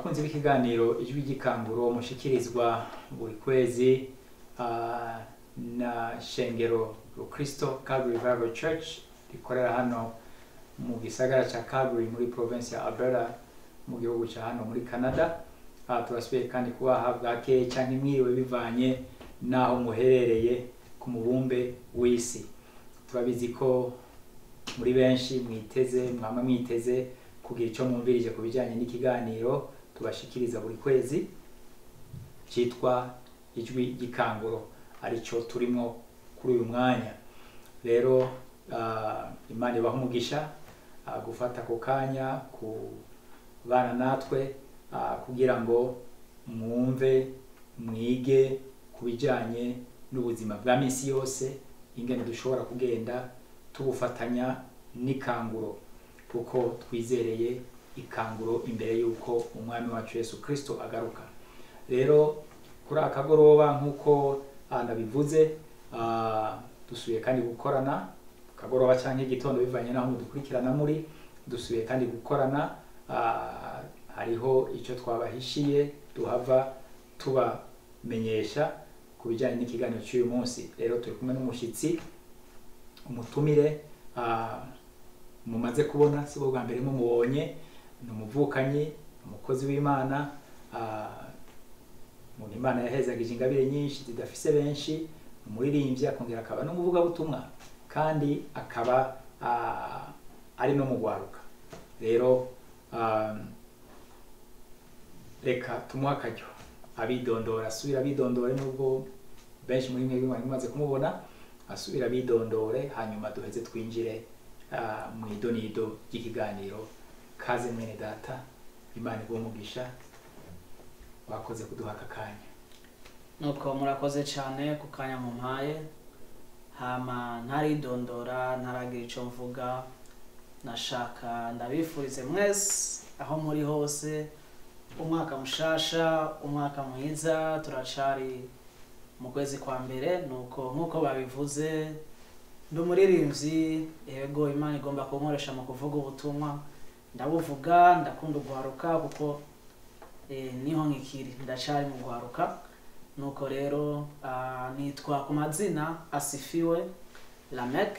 bakunzi b'ikiganiro ijwi ry'ikanguro mushikirizwa buri kwezi ah, na shengero rukristo Calvary Revival Church rikorera hano mu gisagara ca Calgary muri province ya Alberta mu gihugu ca hano muri Canada Ah, turasubiye kandi kubaha bwakeye canke mwiriwe bivanye n'aho muherereye ku mubumbe w'isi turabizi ko muri benshi mwiteze mwama mwiteze kugira icyo mwumvirije ku bijyanye n'ikiganiro tubashikiriza buri kwezi cyitwa ijwi ry'ikanguro aricyo turimo kuri uyu mwanya rero ah, imana ibaha umugisha ah, gufata ako kanya ku bana natwe ah, kugira ngo mwumve mwige ku bijyanye n'ubuzima bwa minsi yose ingene dushobora kugenda tubufatanya n'ikanguro kuko twizereye ikanguro imbere y'uko umwami wacu yesu kirisito agaruka rero kuri aka kagoroba nk'uko ah, nabivuze ah, dusubiye kandi gukorana akagoroba cyangwa igitondo bivanye n'aho mudukurikirana muri dusubiye kandi gukorana ah, hariho icyo twabahishiye duhava tubamenyesha ku bijyanye n'ikiganiro cy'uyu munsi rero turi kumwe n'umushyitsi umutumire ah, mumaze kubona si bwo bwa mbere mumubonye ni umuvukanyi umukozi w'imana ah, umuntu imana yahezagije ingabire nyinshi zidafise benshi ni umuririmbyi akongera akaba n'umuvugabutumwa kandi akaba ah, ari no mu rwaruka rero ah, reka tumuhe akaryo abidondora asubira abidondore nubwo benshi muri mwe mwari mumaze kumubona asubira abidondore hanyuma duheze twinjire ah, mu idonido ry'ikiganiro kaze mwene data imana iguhe umugisha wakoze kuduha aka kanya nuko murakoze cyane ku kanya mumpaye hama ntaridondora ntaragira icyo mvuga nashaka ndabifurize mwese aho muri hose umwaka mushasha umwaka mwiza turacari mu kwezi kwa mbere nuko nk'uko babivuze ndi umuririmbyi yego imana igomba kunkoresha mu kuvuga ubutumwa ndabuvuga ndakunda guharuka kuko eh, niho nkikiri ndacari mu guharuka nuko rero ah, nitwa ku mazina asifiwe lamek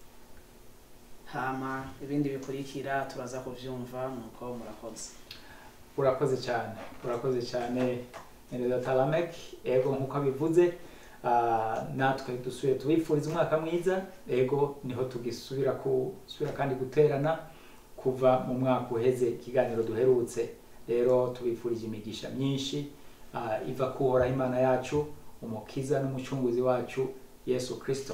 hama ibindi bikurikira turaza kuvyumva nuko murakoze urakoze cyane urakoze cyane Nere Talamek ego nk'uko abivuze ah, natwe dusubiye tubifuriza umwaka mwiza ego niho tugisubira kusubira kandi guterana kuva mu mwaka uheze ikiganiro duherutse rero tubifurije imigisha myinshi ah, iva kuhoraho imana yacu umukiza n'umucunguzi wacu yesu kirisito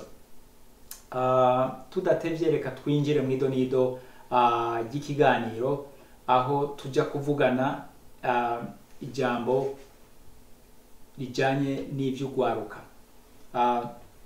Ah, tudatevye reka twinjire mu idonido ah, ry'ikiganiro aho tujya kuvugana ah, ijambo rijyanye n'iby'urwaruka Ah,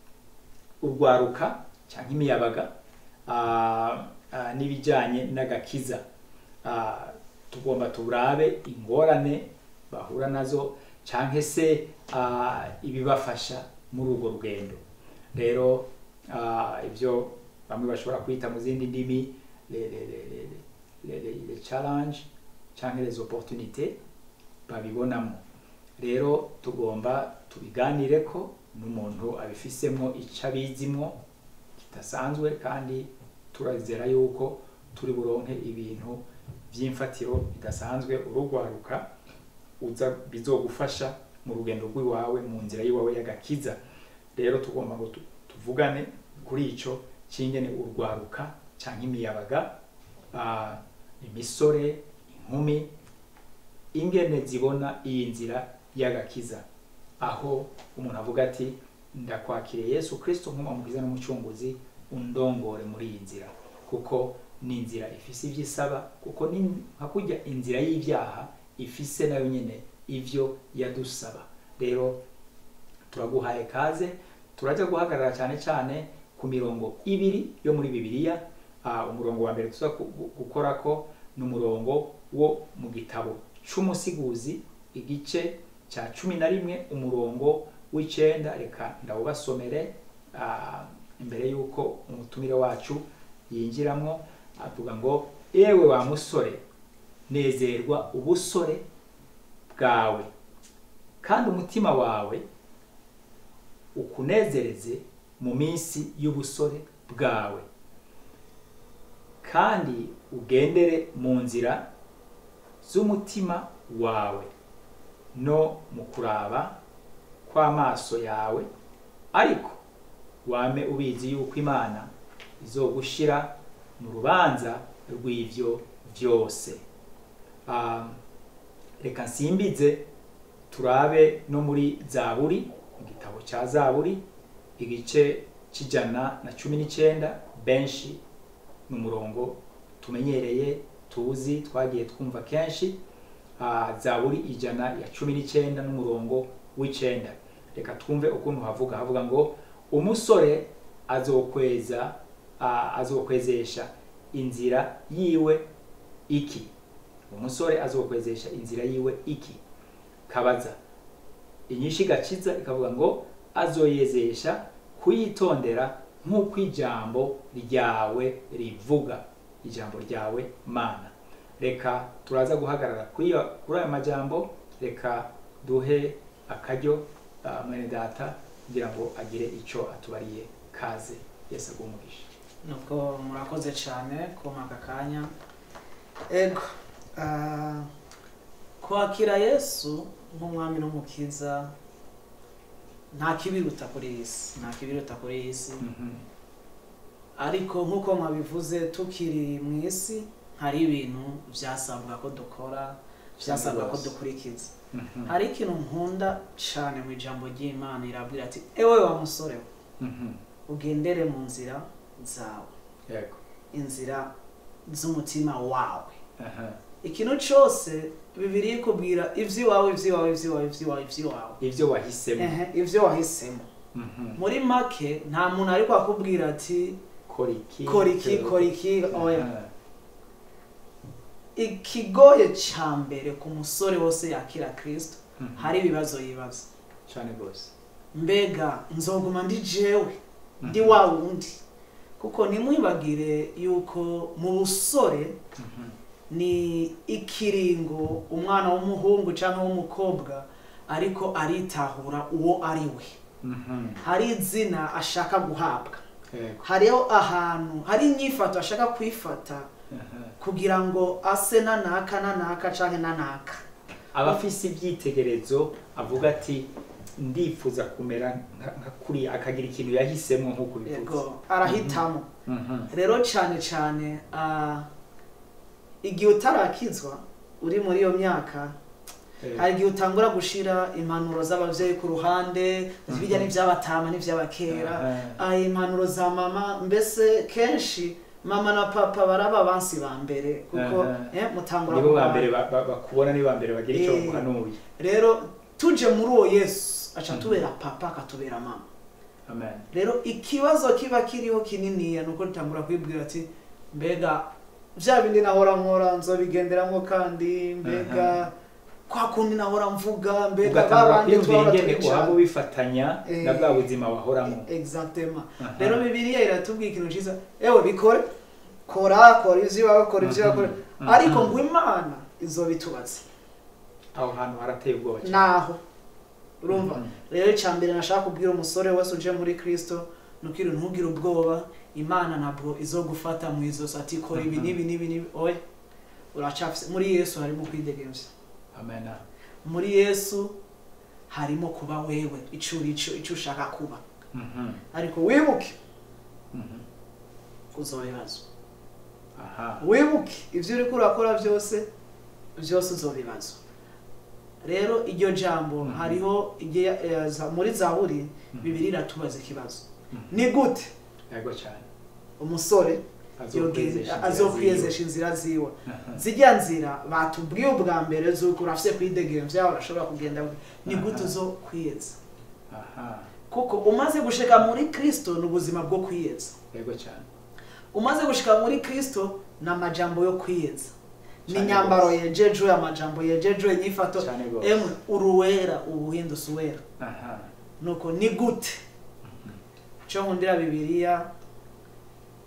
urwaruka cyangwa imiyabaga ah, ah, n'ibijyanye n'agakiza Ah, tugomba turabe ingorane bahura nazo cyangwa se ah, ibibafasha muri urwo rugendo rero ah, ibyo bamwe bashobora kwita mu zindi ndimi le, le, le, le, le, le, le challenge cyangwa les opportunités babibonamo rero tugomba tubiganire ko n'umuntu abifisemo icyo abizimo kidasanzwe kandi turazera yuko turi buronke ibintu by'imfatiro bidasanzwe urugwaruka uza bizogufasha mu rugendo rw'iwawe mu nzira y'iwawe y'agakiza rero tugomba ngo tu- tuvugane kuri ico cy'ingene urwaruka cyangwa imiyabaga ah, imisore inkumi ingene zibona iyi nzira y'agakiza aho umuntu avuga ati ndakwakiriye yesu kirisito nk'umukiza n'umucunguzi undongore muri iyi nzira kuko ni inzira ifise ibyo isaba kuko ni nka kurya inzira y'ibyaha ifise nayo nyine ivyo yadusaba rero turaguhaye kaze turajya guhagarara cyane cyane ku mirongo ibiri yo muri bibiliya Ah, umurongo wa mbere tuza ku- gu- gukora ko ni umurongo wo mu gitabo c'umusiguzi igice cya cumi na rimwe umurongo w'icenda reka ndawubasomere ah, imbere y'uko umutumire wacu yinjiramo avuga ngo ewe wa musore nezerwa ubusore bwawe kandi umutima wawe ukunezereze mu minsi y'ubusore bwawe kandi ugendere mu nzira z'umutima wawe no mu kuraba kw'amaso yawe ariko wame ubizi yuko imana izogushira mu rubanza rw'ivyo vyose um, reka nsimbize turabe no muri zaburi igitabo cya zaburi igice c'ijana na cumi n'icenda benshi ni umurongo tumenyereye tuzi twagiye twumva kenshi uh, zaburi ijana ya cumi n'icenda n'umurongo w'icenda reka twumve ukuntu havuga havuga ngo umusore azokweza uh, azokwezesha inzira yiwe iki umusore azokwezesha inzira yiwe iki kabaza inyinshi gakiza ikavuga ngo azoyezesha kuyitondera nk'uko ijambo ryawe rivuga ijambo ryawe mana reka turaza guhagarara kuri aya majambo reka duhe akaryo uh, mwene data kugira ngo agire icyo atubariye kaze yesu agumugisha nuko murakoze cyane kuma aka kanya ego ah, kwakira yesu nk'umwami n'umukiza nta kibiruta kuri iyi si nta kibiruta kuri iyi si Mhm. ariko nk'uko mwabivuze tukiri mu isi hari ibintu byasabwa ko dukora byasabwa ko rwose. dukurikiza Mhm. hari ikintu nkunda cyane mu ijambo ry'imana irabwira ati ewe wa musore we Mhm. ugendere mu nzira zawe yego inzira z'umutima wawe Aha. ikintu cyose bibiri ikubwira iby'iwawe iby'iwawe iby'iwawe iby'iwawe iby'iwawe ibyo wahisemo Ehe, ibyo wahisemo Mhm. muri make nta muntu ariko akubwira ati kora iki kora iki kora iki oya Aha. ikigoye cya mbere ku musore wose yakira kirisito Mhm. hari ibibazo yibaza cyane rwose mbega nzoguma ndi jewe ndi Mhm. wa wundi kuko ntimwibagire yuko mu busore Mhm. ni ikiringo umwana w'umuhungu cyangwa w'umukobwa ariko aritahura uwo ari we Mhm. hari izina ashaka guhabwa yego hariho ahantu hari inyifato ashaka kwifata Aha. kugira ngo ase nanaka nanaka cyangwa nanaka aba afise ibyitegerezo avuga ati ndifuza kumera nka nka kuriya akagira ikintu yahisemo nk'uko bivuze yego arahitamo Mhm. rero cyane cyane ah, igihe utarakizwa uri muri iyo myaka Eh, hari igihe utangura gushira impanuro z'ababyeyi ku ruhande Mhm. bijya n'iby'abatama n'iby'abakera aha. Ah, impanuro za mama mbese kenshi mama na papa baraba abansi ba mbere kuko Aha. eh, mutangura nibo ba kubana. mbere ba- ba- bakubona ni ba mbere bagira icyo Eh. baguhanuye rero tuje muri uwo yesu aca Mhm. tubera papa akatubera mama amen rero ikibazo kiba kiriho kininiya ni uko dutangura kwibwira ati mbega bya bindi nahora nkora nzobigenderamo kandi mbega kwa kundi nahora mvuga mbega ugatangura babandi kwiyumvira twahora ingene twicara uhaba ubifatanya Eh. na bwa buzima wahoramo exactement Aha. rero bibiliya iratubwira ikintu cyiza ewe bikore kora kora ibyo iwawe kora ibyo iwawe kora Mhm. ariko ngo imana izobitubaza aho hantu harateye ubwoba cyane naho urumva Mhm. rero icya mbere nashaka kubwira umusore wese uje muri kristo ni ukiri ntugire ubwoba imana ntabwo izogufata mu izosi ati kora ibi Mhm. n'ibi n'ibi n'ibi oya uracafise muri yesu harimo kwidegemvya amen muri yesu harimo kuba wewe icyo uri cyo icyo ushaka kuba Mhm. ariko wibuke Mhm. uzobibazwa aha wibuke ibyo uri kurakora byose byose uzobibazwa rero iryo jambo Mhm. hariho igihe, eh, za- muri zaburi Mhm. bibiri iratubaza ikibazo Mhm. ni gute yego cyane umusore azokwezesha inzira azokwiyezesha inzira ziwe ziwe. Aha. zijya nzira batubwiye ubwa mbere zuko urafise kwidegemvya urashobora kugenda ni gute Aha. uzo kwiyeza aha kuko umaze gushika muri kristo ni ubuzima bwo kwiyeza yego cyane umaze gushika muri kristo ni amajambo yo kwiyeza ni Cyane inyambaro rwose. yejejwe amajambo yejejwe inyifato cyane rwose emwe uruwera ubuhindutse uwera aha nuko ni gute cyo nkundira bibiliya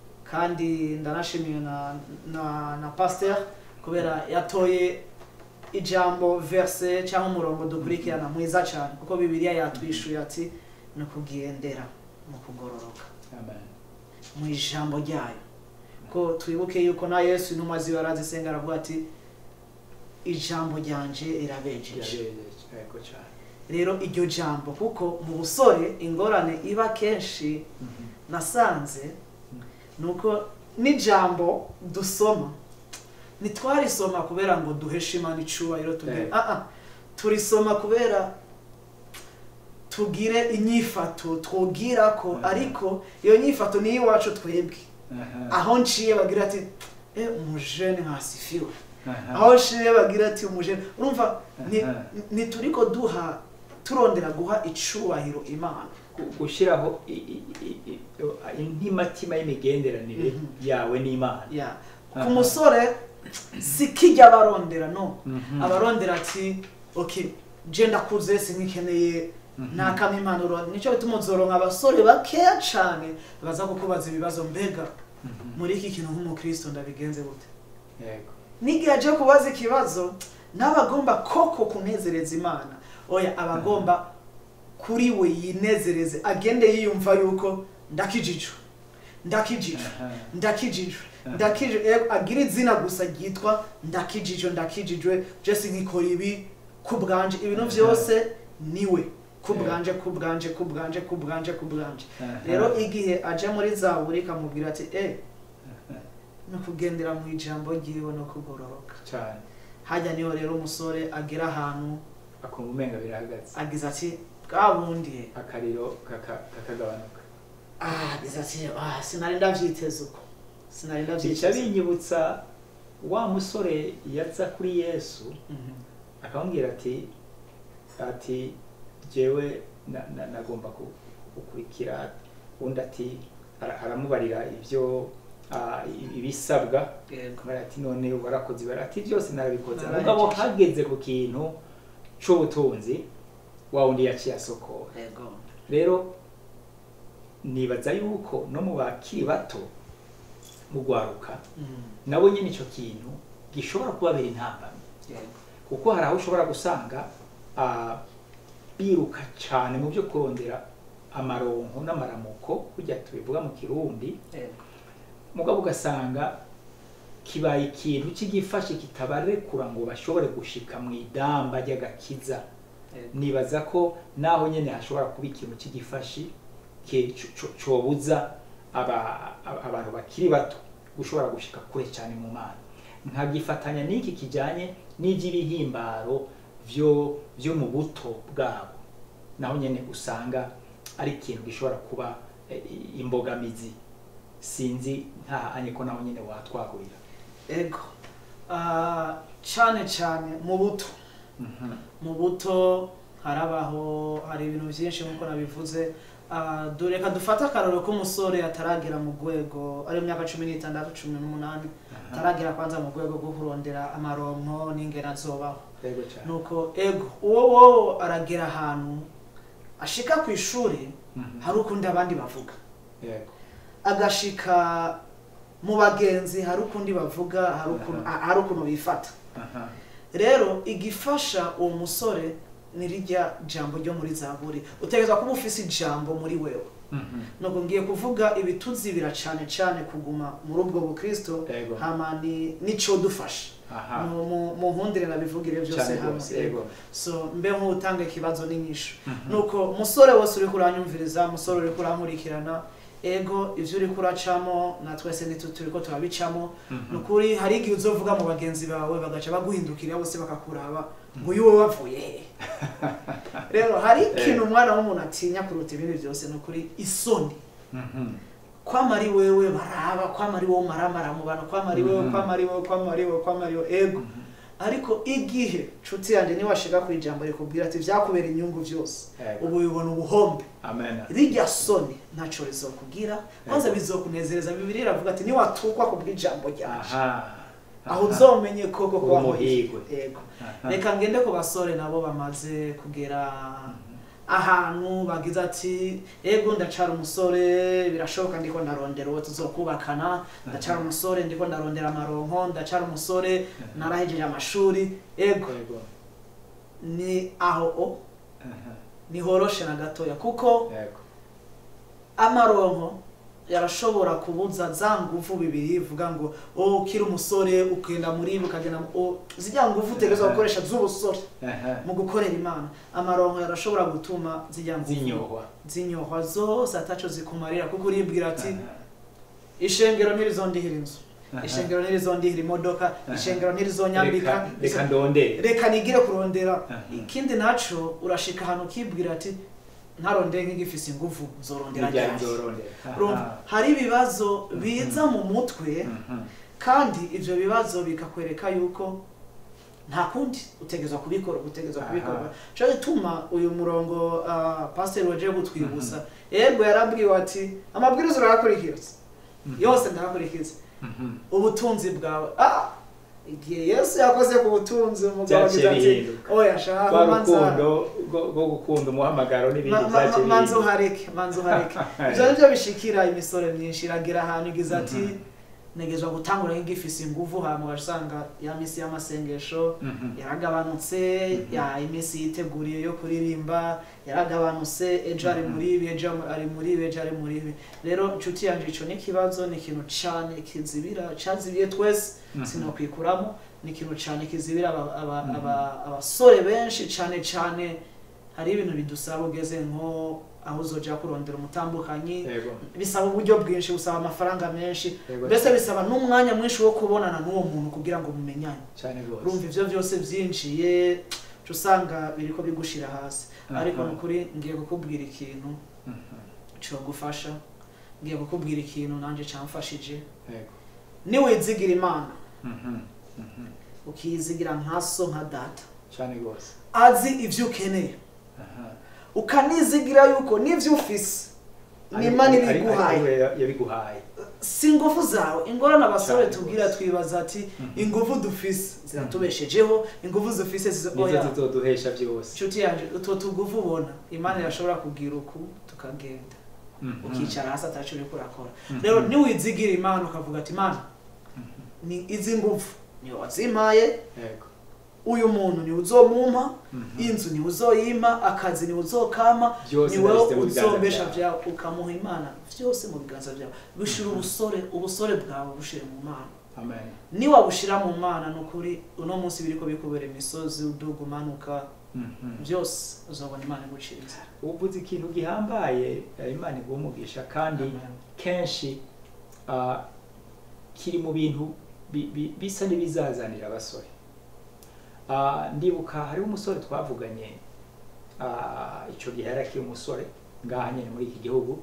kandi ndanashimiye na na na pasteur kubera yatoye ijambo verse cyangwa umurongo dukurikirana mwiza cyane kuko bibiliya yatwishuye ati ni ukugendera mu kugororoka amen mu ijambo ryayo ko twibuke yuko na yesu intumwa ziwe arazisenga aravuga ati ijambo ryanje rirabejeje yabejeje yego cyane rero iryo jambo kuko mu busore ingorane iba kenshi Mhm. nasanze ni uko n'ijambo dusoma ntitwarisoma kubera ngo duheshe imana icubahiro tugire Eh. ah ah turisoma kubera tugire inyifato twogira ko Mhm. ariko iyo nyifato ni iwacu twebwe Aha. aho nciye bagira ati eh umujene nkasifiwe Aha. aho nciye bagira ati umujene urumva ni- Aha. ntituriko duha turondera guha icubahiro imana Gu- gushyiraho i- i- i- i- intimatima y'imigenderanire Mhm. yawe n'imana ya Aha. ku musore si kijya abarondera no Mhm. abarondera ati ok je ndakuze sinkikeneye Mhm. nakama impanuro nicyo bituma uzoronka abasore bakeya cane baza kukubaza ibibazo mbega Mhm. muri iki kintu nk'umukristo ndabigenze gute yego n'igihe aje kubaza ikibazo n'abagomba koko kunezereza imana oya abagomba kuri we yinezereze agende yiyumva yuko ndakijijwe ndakijijwe Aha. ndakijijwe Aha. ndakijijwe eh, agira izina gusa ryitwa ndakijijwe ndakijijwe jesi nkikora ibi ku bwanje ibintu Aha. byose niwe ku Yeah. bwanje ku bwanje ku bwanje ku bwanje ku bwanje Aha. rero igihe aje muri zaburi ikamubwira ati eh ni ukugendera mu ijambo ryiwe no kugororoka cyane hajya niho rero umusore agera ahantu akumva umenga birahagaze agize ati bwa bundi akariro kaka- kakagabanuka ah agize ati ah sinari ndabyiteze uko sinari bica ndabyiteze binyibutsa wa musore yaza kuri yesu Mhm. akamubwira ati ati jewe na- na- nagomba ku- gukurikira undi ati ara- aramubarira ibyo ah, i- ibisabwa yego akamubwira ati none warakoze ibara ati byose narabikoze Narahejeje. mugabo hageze ku kintu c'ubutunzi wa wundi yaciye asokora yego rero nibaza yuko no mu bakiri bato mu gwaruka Mhm. nabo nyine icyo kintu gishobora kubabera intambamyi yego kuko hari aho ushobora gusanga ah, biruka cyane mu byo kurondera amaronko n'amaramuko kujya tubivuga mu kirundi yego mugabo ugasanga kibaye ikintu cy'igifashi kitabarekura ngo bashobore gushika mu idamba ry'agakiza yego nibaza ko naho nyine hashobora kuba ikintu cy'igifashi ke- co- co- cobuza aba- aba- abantu bakiri bato gushobora gushika kure cyane mu mana nkagifatanya n'iki kijyanye n'iby'ibihimbaro byo byo mu buto bwabo naho nyine usanga ari ikintu gishobora kuba eh, i- imbogamizi sinzi nta anye ko naho nyine watwagurira yego Ah, cyane cyane mu buto mu buto harabaho hari ibintu byinshi nk'uko nabivuze Ah, dore reka dufate akararo k'umusore ataragera mu rwego ari mu myaka cumi n'itandatu cumi n'umunani ataragera kwanza mu rwego rwo kurondera amaronko n'ingena azobaho yego cyane nuko ego uwo wowe aragera ahantu ashika ku ishuri Mhm. hari ukundi abandi bavuga yego agashika mu bagenzi hari ukundi bavuga hari ukuntu- Aha. hari ukuntu bifata aha rero igifasha uwo musore ni rijya jambo ryo muri zaburi utegerezwa kuba ufise ijambo muri wewe Mhm. nuko ngiye kuvuga ibituzibira cyane cyane kuguma muri ubwo bukristo Yego. hama ni nico dufasha aha mu mu- mu nkundire nabivugire byose cyane hamwe rwose yego so mbe nk'utanga ikibazo n'inyishu Mhm. nuko umusore wose uri kuranyumviriza umusore uri kurankurikirana ego ibyo uri kuracamo na twese nitu turi ko turabicamo Mhm. ni ukuri hari igihe uzovuga mu bagenzi bawe bagaca baguhindukira bose bakakuraba ngo uyu wowe wavuye he rero hari ikintu umwana w'umuntu atinya kuruta ibindi byose ni ukuri isoni Mhm. kwama ari wewe baraba kwama ari wowe maramara mu bantu kwama ari wewe Mhm. kwama ari wowe kwama ari wowe kwama ari wowe ego Mhm. ariko igihe nshuti yanjye niwashika ku ijambo rikubwira ati vyakubera inyungu byose Yego. ubu bibona ubuhombe amen rirya soni ntaco rizokubwira kwanza Yego. bizokunezereza bibiri iravuga ati niwatukwa ku bw'ijambo ryanje aha aho Aha. uzomenye koko ko Uri wahoye umuhigwe. yego Aha. reka ngende ku basore nabo bamaze kugera ahantu bagize ati ego ndacara umusore birashoboka ndiko ndarondera uwo tuzokubakana ndacara umusore ndiko ndarondera amaronko ndacara umusore narahejeje amashuri ego Yego. ni aho o Aha. nihoroshe na gatoya kuko Yego. amaronko yarashobora kubuza za nguvu bibiri ivuga ngo o ukiri umusore ukenda muri ibi ukagenda mu- o zijya nguvu utegerezwa gukoresha z'ubusore Aha. mu gukorera imana amaronko yarashobora gutuma zijya nguvu zinyohwa zinyohwa zose ataco zikumarira kuko uribwira ati Aha. ishengero ntirizondihira inzu Aha. ishengero ntirizondihira imodoka ishengero ntirizonyambika Reka- reka ndondere reka nigire kurondera Aha. ikindi naco urashika ahantu ukibwira ati ntarondeye nk'igifise inguvu zorondera Nijya ryari nzorondera Urumva, Aha. hari ibibazo biza mu mutwe Mhm. kandi ivyo bibazo bikakwereka yuko nta kundi utegezwa kubikora utegezwa Aha. kubikora cyo gituma uyu murongo uh, pastor waje gutwibutsa yego yarabwiwe ati amabwiriza urayakurikiza yose ndayakurikiza Mhm. ubutunzi bwawe ah igihe yesu yakoze ku butunzi umugabo Byaciye agize ati bihinduka. oya shaka rwa manza rukundo rwo- rwo gukunda umuhamagaro n'ibindi Ma- ma- byaciye ma- manza bihinduka. uhareke manza uhareke ivyo nivyo bishikira imisore myinshi iragira ahantu igize ati Mhm. negezwa gutangura nk'igifise inguvu hama ugasanga ya misi y'amasengesho Mhm. yaragabanutse Mhm. ya iminsi yiteguriye yo kuririmba yaragabanutse ejo ari Mhm. muri ibi ejo ari muri ibi ejo ari muri ibi rero nshuti yanje ico ni ikibazo ni ikintu cane kizibira cazibiye twese Mhm. sinokwikuramo ni ikintu cane kizibira aba- aba- Mhm. aba- abasore benshi cane cane hari ibintu bidusaba ugeze nko aho uzoja kurondera umutambukanyi Yego. bisaba uburyo bwinshi busaba amafaranga menshi Yego. mbese bisaba n'umwanya mwinshi wo kubonana n'uwo muntu kugira ngo mumenyane cyane rwose urumva ivyo byose vyinjiye uca usanga biriko bigushira hasi Aha. ariko nukuri ngiye kukubwira ikintu Mhm. cogufasha ngiye kukubwira ikintu nanje camfashije Yego. niwizigira imana Mhm. Mhm. ukiyizigira nka so nka data cyane rwose azi ivyo ukeneye Aha. ukanizigira yuko n'ivyo ufise Ari- n'imana ari- ari- ibiguhaye ari we yabiguhaye si ingufu zawe ingorane abasore Cyane tubwira rwose. twibaza ati Mhm. ingufu dufise ziratubeshejeho ingufu dufise zizo nizo oya zizoduhesha byose inshuti yanje utwo tugufu ubona imana irashobora kugira uku tukagenda Mhm. ukicara hasi ataco uriko urakora Mhm. rero niwizigira imana ukavuga ati imana ni izi ngufu niwe wazimpaye Yego. uyu muntu niwe uzomumpa Mhm. inzu niwe uzoyimpa akazi niwe uzokama Byose niwe nabishyize mu biganza uzombesha byawe. vyawe ukamuha imana vyose mu biganza vyawe bishira ubusore ubusore bwawe bushire mu mana amen niwabushira mu mana ni ukuri uno munsi biriko bikubera imisozi uduga umanuka Mhm. byose uzobona imana igucira inzira uvuze ikintu gihambaye eh, imana iguha umugisha kandi Amen. kenshi ah, kiri mu bintu bi- bi- bisa n'ibizazanira abasore Ah, ndibuka hariho umusore twavuganye ah, ico gihe yari akiri umusore ngaha nyene muri iki gihugu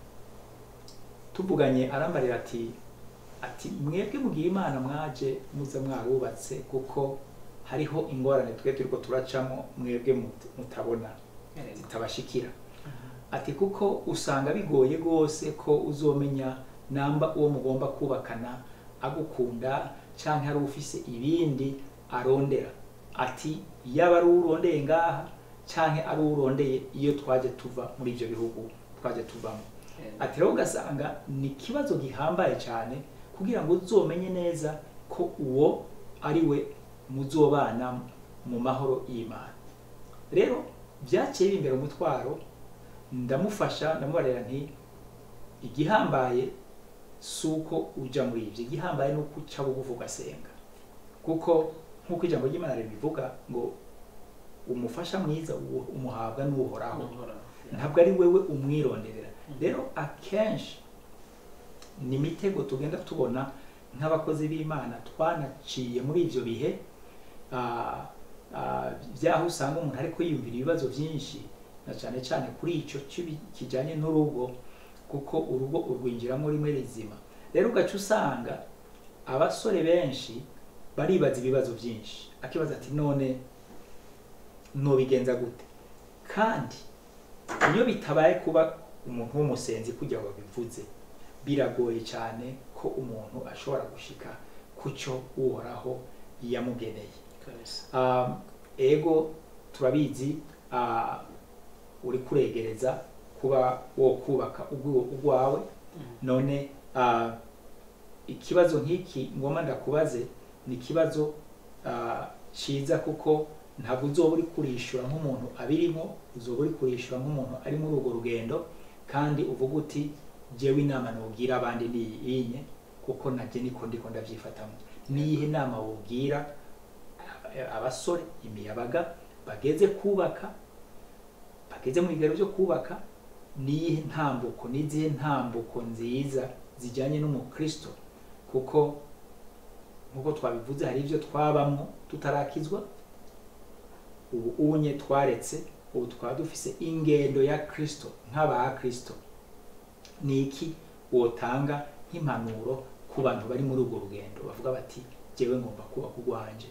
tuvuganye arambarira ati ati mwebwe mugira imana mwaje muza mwarubatse kuko hariho ingorane twe turiko turacamo mwebwe mut- mutabona zitabashikira ati kuko usanga bigoye rwose ko uzomenya namba uwo mugomba kubakana agukunda canke ari ufise ibindi arondera ati yaba ari urondeye ngaha canke ari urondeye iyo twaje tuva muri ivyo bihugu twaje tuvamo ati rero ugasanga ni ikibazo gihambaye cyane kugira ngo uzomenye neza ko uwo ari we muzobana mu mahoro y'imana rero byaciye bimbera umutwaro ndamufasha ndamubarira nti igihambaye si uko uja muri ibyo igihambaye ni uko uca bugufi ugasenga kuko nk'uko ijambo ry'imana ribivuga ngo umufasha mwiza uwo- umuhabwa n'uhoraho ntabwo ari wewe umwironderera rero akenshi ni imitego tugenda tubona nk'abakozi b'imana twanaciye muri ibyo bihe ah, ah, by'aho usanga umuntu ariko yiyumvira ibibazo byinshi na cyane cyane kuri icyo kibi- kijyanye n'urugo kuko urugo urwinjiramo rimwe rizima rero ugaca usanga abasore benshi baribaza ibibazo byinshi akibaza ati none nobigenza gute kandi iyo bitabaye kuba umuntu w'umusenzi kujya babivuze biragoye cyane ko umuntu ashobora gushika ku cyo uhoraho yamugeneye Kabisa. um, ego turabizi uh, uri kuregereza kuba wo kubaka ugwo- ugwawe none ah, ikibazo nk'iki ngoma ndakubaze ni ikibazo ah, ciza kuko ntabwo uzoba uri kurishura nk'umuntu abirimo uzoba uri kurishura nk'umuntu ari muri urwo rugendo kandi uvuga uti jewe inama nubwira abandi niyinye kuko najye niko ndiko ndavyifatamo niyihe nama wubwira aba- abasore imiyabaga bageze kubaka bageze mu bigero byo kubaka niyihe ntambuko n'izihe ntambuko nziza zijyanye n'umukristo kuko nk'uko twabivuze hari ibyo twabamwo tutarakizwa ubu unye twaretse ubu twaba dufise ingendo ya kristo nk'aba kristo ni iki wotanga nk'impanuro ku bantu bari muri urwo rugendo bavuga bati jewe ngomba kubaka urwanje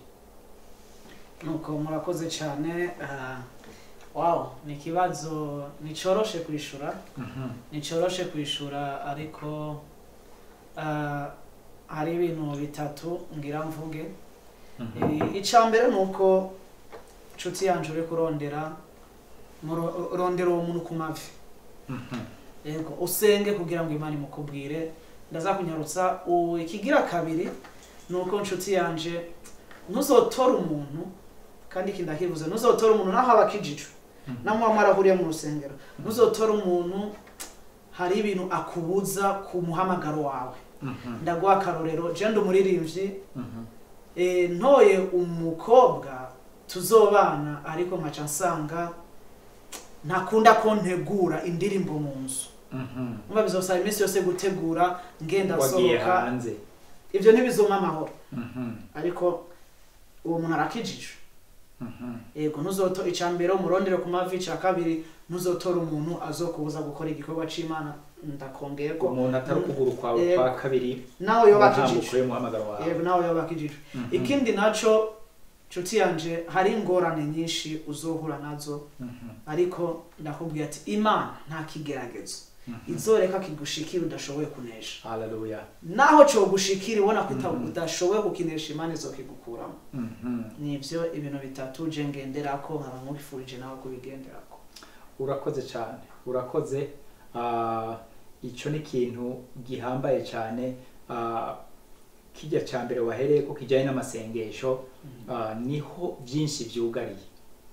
nuko murakoze cyane ah, wow ni ikibazo nticoroshe kwishura nticoroshe kwishura ariko ah, hari ibintu bitatu ngira mvuge Eh, icya mbere ni uko inshuti yanjye uri kurondera muro- rondera uwo muntu ku mavi yego usenge kugira ngo imana imukubwire ndaza kunyarutsa u- ikigira kabiri ni uko inshuti yanjye ntuzotore umuntu kandi iki ndakivuze ntuzotore umuntu naho aba akijijwe namuba mwarahuriye mu rusengero ntuzotore umuntu hari ibintu akubuza ku muhamagaro wawe ndaguha akarorero jenda umuririmbyi eh, ntoye umukobwa tuzobana ariko nkaca nsanga ntakunda ko ntegura indirimbo mu nzu umva bizosaba iminsi yose gutegura ngenda wagiye sohoka hanze ibyo ntibizoma amahoro Mhm, ariko uwo muntu arakijijwe mhm. yego ntuzoto icya mbere umurondere ku mavi icya kabiri ntuzotora umuntu azokubuza gukora igikorwa c'imana ndakongeyeko umuntu atari ukuguru kwawe Yego. kwa kabiri nawe yoba ntambuko akijijwe y'umuhamagaro wawe yego nawe yoba akijijwe Mhm, ikindi naco nshuti yanje hari ingorane nyinshi uzohura nazo mhm, ariko ndakubwira ati imana nta kigeragezo mhm. izoreka kigushikira udashoboye kunesha haleluya naho cogushikira ubona ko uta- Mhm. udashoboye kukinesha imana izokigukuramo Mhm. nivyo ibintu bitatu je ngenderako nkaba nkubifurije nawe kubigenderako urakoze cyane urakoze Ah, icyo ni ikintu gihambaye cyane Ah, kijya cya mbere wahereye ko kijyanye n'amasengesho ah, niho byinshi byugariye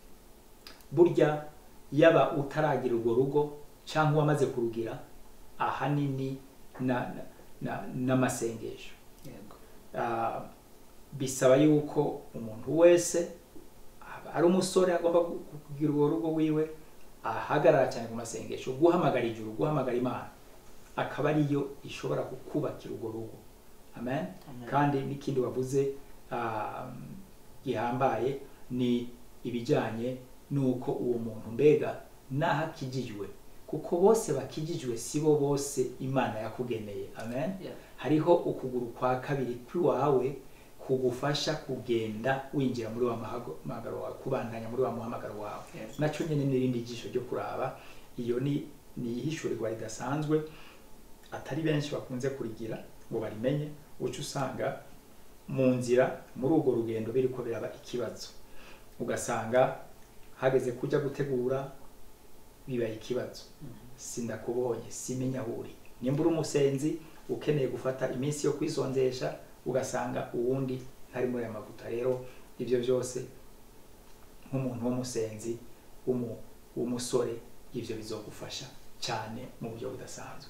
burya yaba utaragira urwo rugo cyangwa uwamaze kurugira ahanini na- na- na- n'amasengesho yego Ah, bisaba yuko umuntu wese aba ari umusore agomba gu- gu- kugira urwo rugo wiwe ahagarara cyane ku masengesho guhamagara ijuru guhamagara imana akaba ariyo ishobora kukubakira urwo rugo amen Amen. kandi n'ikindi wavuze ah, gihambaye ni ibijyanye n'uko uwo muntu mbega n'aho akijijwe kuko bose bakijijwe si bo bose imana yakugeneye amen Yeah. hariho ukuguru kwa kabiri kw'iwawe kugufasha kugenda winjira muri wa mahago- muhamagaro wawe kubandanya muri wa muhamagaro wawe Yes. nacyo nyine n'irindi jisho ryo kuraba iyo ni ni ihishurirwa ridasanzwe atari benshi bakunze kurigira ngo barimenye uca usanga mu nzira muri urwo rugendo biriko biraba ikibazo ugasanga hageze kujya gutegura bibaye ikibazo sindakubonye simenya aho uri nimba uri umusenzi ukeneye gufata iminsi yo kwisonzesha ugasanga uwundi ntari muri aya mavuta rero ibyo byose nk'umuntu w'umusenzi w'umu- w'umusore ibyo bizogufasha cyane mu buryo budasanzwe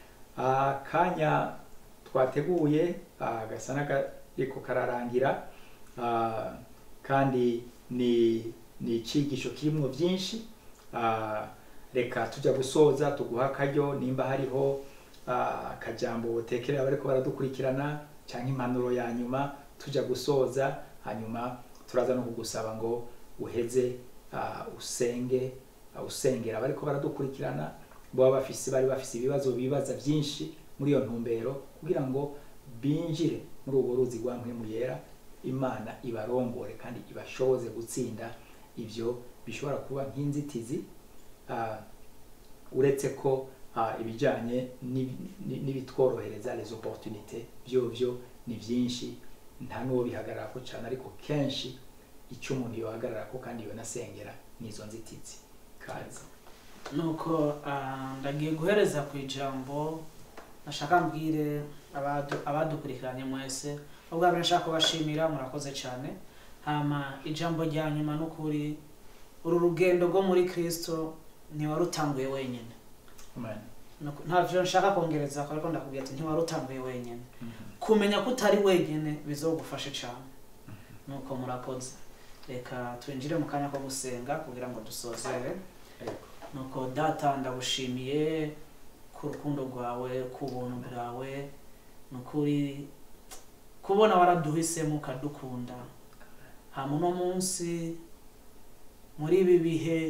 akanya twateguye ah, gasa n'akariko kararangira ah, kandi ni ni icyigisho kirimo byinshi ah, reka tujya gusoza tuguha akaryo nimba hariho ah, akajambo botekerera bariko baradukurikirana cyangwa impanuro ya nyuma tujya gusoza hanyuma turaza no kugusaba ngo uheze ah, usenge ah, usengera bariko baradukurikirana baba bafise bari bafise ibibazo bibaza byinshi muri iyo ntumbero kugira ngo binjire muri urwo ruzi rwa mpwemu yera imana ibarongore kandi ibashoboze gutsinda ibyo bishobora kuba nk'inzitizi ah, uretse ko ah, ibijyanye n'ibi- ni- n'ibitworohereza les opportunités byo byo ni byinshi nta n'uwo bihagarara ko cyane ariko kenshi icyo umuntu yohagarara ko kandi yonasengera ni izo nzitizi kazi nuko ah, ndagiye guhereza ku ijambo nashaka mbwire abadu- abadukurikiranye mwese ubwa mbere nshaka kubashimira murakoze cyane hama ijambo rya nyuma n'ukuri uru rugendo rwo muri kristo ntiwarutanguye wenyine Amen. Nuko- ntavyo nshaka kongereza ko ariko ndakubwira ati ntiwarutanguye wenyine kumenya ko utari wenyine bizogufashe cyane nuko murakoze reka twinjire mu kanya ko gusenga kugira ngo dusozere Yego. nuko data ndagushimiye ku rukundo rwawe ku buntu bwawe nukuri kubona waraduhisemo ukadukunda hama uno munsi muri ibi bihe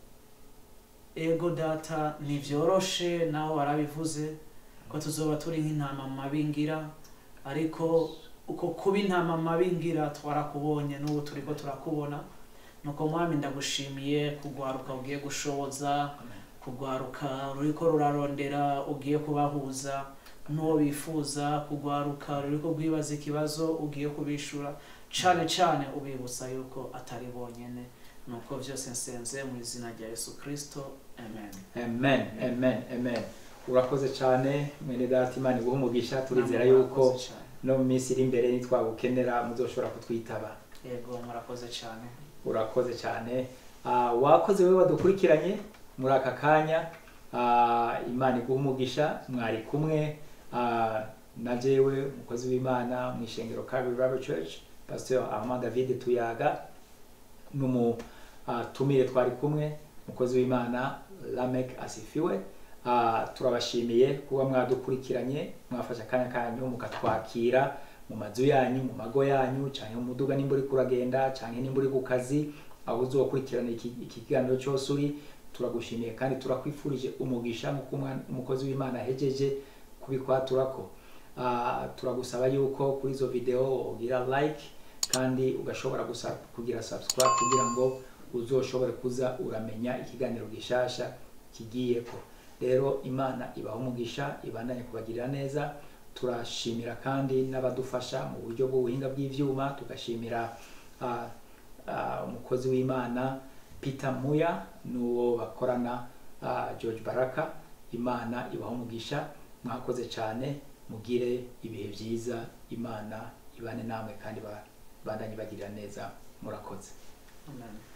ego data ntibyoroshe nawe warabivuze ko tuzoba turi nk'intama mu mabingira ariko uko kuba intama mu mabingira twarakubonye n'ubu turi ko turakubona nuko mwami ndagushimiye kugwaruka ugiye gushoboza Amen. kugwaruka ruriko rurarondera ugiye kubahuza n'uwo bifuza kugwaruka ruriko rwibaza ikibazo ugiye kubishura cane cane ubibutsa yuko atari bonyene nuko vyose nsenze mu izina rya yesu kristo amen amen amen amen urakoze cyane mwene data imana iguha umugisha turizera Namwe yuko murakoze cane. no mu minsi iri imbere nitwagukenera muzoshobora kutwitaba yego murakoze cane urakoze cyane Ah, wakoze wowe wadukurikiranye muri aka kanya Ah, imana iguha umugisha mwari kumwe ah, na jewe umukozi w'imana mu ishengero Calvary Bible Church Pastor Armand David Tuyaga n'umutumire twari kumwe umukozi w'imana Lamek Asifiwe Ah, turabashimiye kuba mwadukurikiranye mwafashe akanya kanyu mukatwakira mu mazu yanyu mu mago yanyu cyangwa mu muduga nimba uri kuragenda cyangwa nimba uri ku kazi aho uzokurikirana iki iki kiganiro cyose uri turagushimiye kandi turakwifurije umugisha nk'uko umwana- umukozi w'imana ahejeje kubikwaturako Ah, turagusaba yuko kuri izo video ugira like kandi ugashobora gusa kugira subscribe kugira ngo uzoshobore kuza uramenya ikiganiro gishasha kigiyeko rero imana ibaha umugisha ibandanye kubagirira neza turashimira kandi n'abadufasha mu buryo bw'ubuhinga bw'ivyuma tugashimira ah, ah, umukozi w'imana peter muya n'uwo bakorana ah, george baraka imana ibaha umugisha mwakoze cyane mugire ibihe byiza imana ibane namwe kandi ba- bandanye bagirira neza murakoze amen